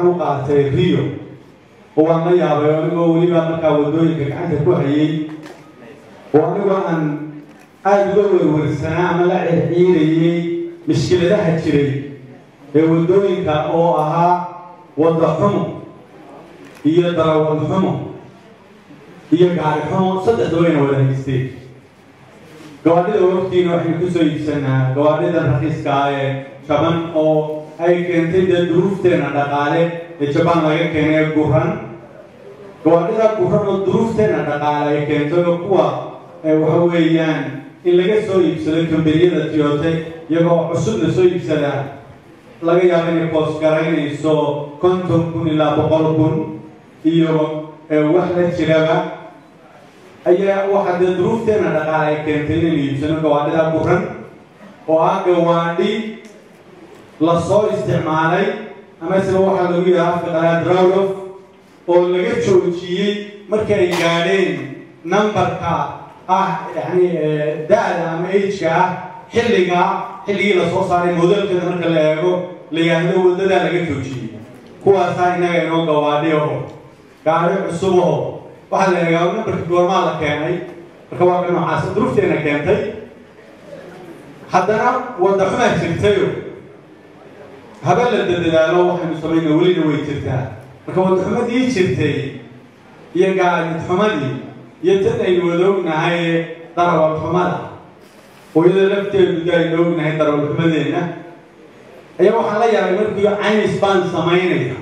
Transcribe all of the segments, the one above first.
waxaan u qaatay rio oo waan la yaabay oo anigoo weliba markaa waddooyinka gacanta ku hayay oo anigoo aan aada uga werwersanaa ama la circiirayay mishkiladaha jiray ee waddooyinka oo ahaa wadda xumo iyo darawal xumo iyo gaari xumo saddexdaba ayna wada haysteen gawaadhida waqtiina waxaynu kusoo iibsanaa gawaadhidan rakiiska ah ee jaban oo ay keentay dee duruufteena dhaqaale ee jabaan laga keenay ee guran gawaadhida guran oo duruufteena dhaqaale ay keentay oo kuwa waxa weeyaan in laga soo iibsado kambaniyada tiyoote iyagoo cusub la soo iibsadaa laga yaabo inay boos garaynayso konton kun ilaa boqol kun iyo wax la jiraba ayaa waxaa dee duruufteena dhaqaale ay keentay inaynu iibsano gawaadhida guran oo ah gawaadhi lasoo isticmaalay ama sida waxaa lagu yidhaha afka qalaad rawdof oo laga joojiyey markii ay gaadheen numberka ah yani da-da ama ageka ah xilliga xilligii lasoo saaray modelkeeda marka la eego la yidhaahdo waddadaa laga joojiyey kuwaasaa innaga inoo gawaadhi aho gaadhi cusub aho waxaa la eegaa numberka goormaa la keenay marka waa ka noocaas duruufteena keentay haddana wadda xumaa jirtayo haba la dadadaalo waxaynu samayna welina way jirtaa marka wadda xumadii jirtay iyo gaadid xumadii iyo tan aynu wada ognahay darawal xumada hooyada lafteedu da aynu ognahay darawal xumadeenna ayaa waxaan la yaabay markii caynis baan samaynaya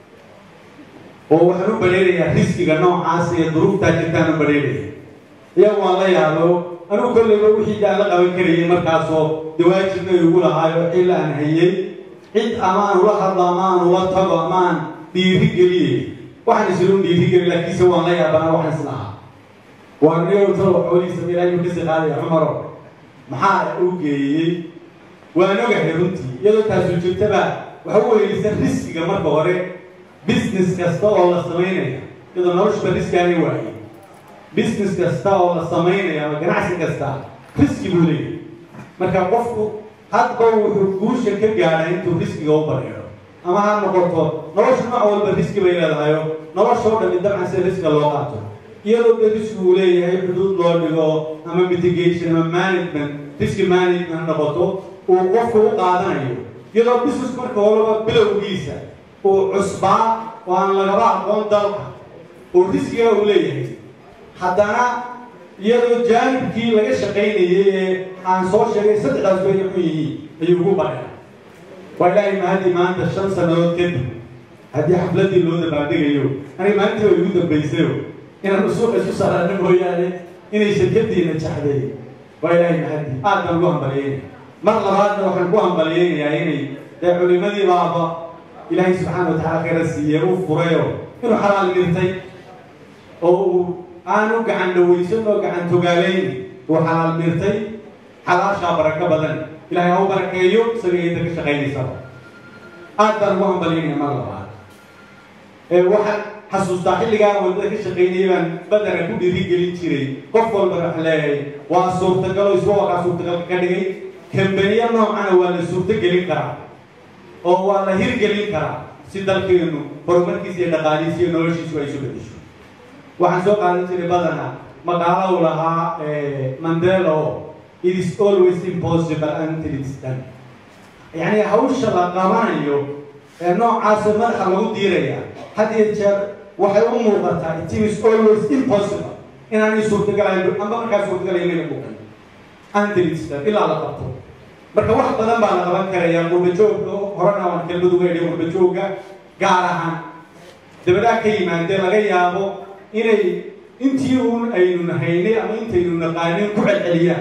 oo waxaan u badheerayaa riskiga noocaas iyo duruuftaa jirtaan u badheeraya iyagu waan la yaabo anugu kolleyba wixii daan la qaban karayay markaasoo dawaajibna igu lahaayo xil aan hayay cid ama aan ula hadlo ama aan ula tago ama aan dhiiri geliyey waxaan islu dhiiri geli laakiinse waan la yaabana waxaan islahaa waa niyowtalo xoolihiisa ilaahay kasii qaadaya cumaro maxaa u geeyey waan ogahay runtii iyadoo taasu jirtaba waxa u weylisa riskiga marka hore business kasta oo la samaynaya iyadoo noloshuba riskaani waayey business kasta oo la samaynaya ama ganacsi kasta riski buu leeyahay marka qofku hadba wuxuu guusha ka gaadhay intuu riskiga u bareero ama ha noqoto nolosha nooc walba riski bay leedahayo nolosha o dhami dabcan sida riska loo qaato iyadoo de riski uu leeyahay xuduud loo dhigo ama mitigation ama management riski management noqoto uu qofku u qaadanayo iyadoo business marka horeba bilowgiisa uu cusbaa oo aan lagaba aqoon dalka oo riskiga uu leeyahay haddana iyadoo jaanibkii laga shaqaynayay ee aan soo sheegay saddexdaas bay xun yihiin ayuu ugu badhaya waa ilaahay mahadii maanta shan sannadood kadib haddii xafladdii loo dabaaldegayo aniga maalintii way igu dambaysayo inaan usuuqa isu saarana mooyaane inay shirkadiina jaxday waa ilaahay mahadii aad baan ugu hambalyeynaya mar labaadna waxaan ku hambalyeynayaa inay dee culimadii baaba ilaahay subxaana watacala khayra siiye uu furayo inuu xalaal mirtay oo uu aanu gacan dhawaysan oo gacan togaalayn uu xalaal mirtay xalaashaa barako badan ilahay ha u barakeeyo isaga inta ka shaqaynaysaba aad baan ugu hambalyeynaya mar labaad waxaan xasuustaa xilligaan wadada ka shaqaynayay baan badana ku dhiirigelin jiray qof walba wax leeyahay waa suurtagalo iswa wakaa suurtagalka ka dhigay kambaniya noocana waa la suurtogelin karaa oo waa la hirgelin karaa si dalkeenu horumarkiisa iyo dhaqaalihiisa iyo noloshiisu ay isu bedesho waxaan soo qaadan jiray badana maqaalo u lahaa mandela oo it is always impossible until it's done yacni hawsha la qabanayo ee noocaasoo madaxa lagu diiraya had iyo jeer waxay u muuqataa it is always impossible inaanay suurtagalayn amba markaa suurtagalayn inaga muuqan until it's done ilaa la qabto marka wax badan baa la qaban karaya qurbajoogka horena waan kelmad uga idhi qurbajoogga gaar ahaan dabadaa ka yimaadee laga yaabo inay intii uun aynu nahaynay ama intaynu naqaanin ku celceliyaan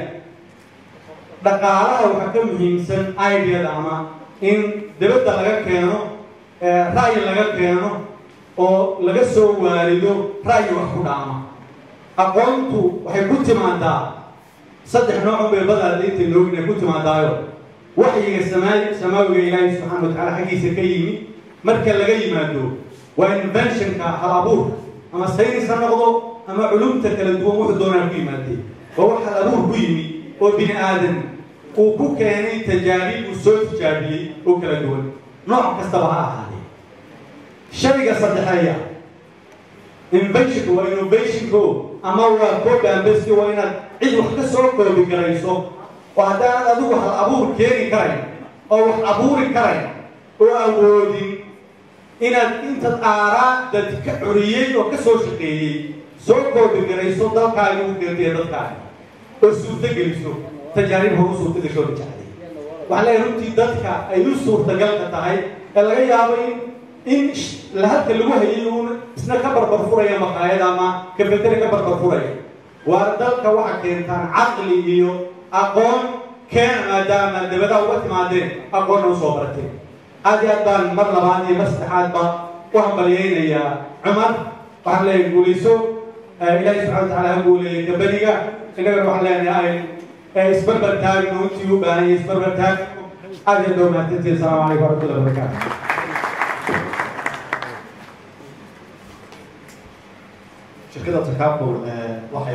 dhaqaalaha waxaa ka muhiimsan ideada ama in dabadda laga keeno ra'yi laga keeno oo laga soo waarido ra'yi wax ku dhaama aqoontu waxay ku timaadaa saddex noocun bay badaada intaynu ognahay ku timaadaayo waxyiga samaa samaawiga ilaahay subxaana watacala xaggiisa ka yimi marka laga yimaado waa inventionka hal abuurka ama saynis ha noqdo ama culumta kala duwan wuxuu doonaa ku yimaadee waa wax hal abuur ku yimi oo bini aadan uu ku keenay tajaarib uu soo tijaabiyey oo kala duwan nooc kastaba ha ahaadee shayga saddexeeya inventionka waa innovationko ama waa codambeski waa inaad cid wax ka soo koobi garayso oo haddaanad adigu hal abuur keeni karayn oo wax abuuri karayn oo awoodin inaad intaad aaraa dad ka curiyey oo ka soo shaqeeyey soo koobi garayso dalkaaga u keentiya dadkaaga oo suurto geliso tajaarib horu suurta gasho la jecday waxaa leeyahay runtii dadka ay u suurtagalka tahay ee laga yaabo in in lahalka lagu hayay uun isna ka barbar furaya maqaayad ama kafeteri ka barbar furaya waa dalka waxa keentaan caqli iyo aqoon keena maadaama dabadaha uga timaadeen aqoonna usoo barateen aad iyo aad baan mar labaad iyo mar saddexaad ba u hambalyaynayaa cumar waxaan leeyahay guulayso ilaahay subxana wa tacaala ha guuleeyay gabadhiga innagana waxaan leenahay isbarbar taagno intii u baahan yahay isbarbar taag aad iyo dhow mahadsantihi asalaamu calaykum waraxmatullahi wabarakaatu shirkada takaabul waxay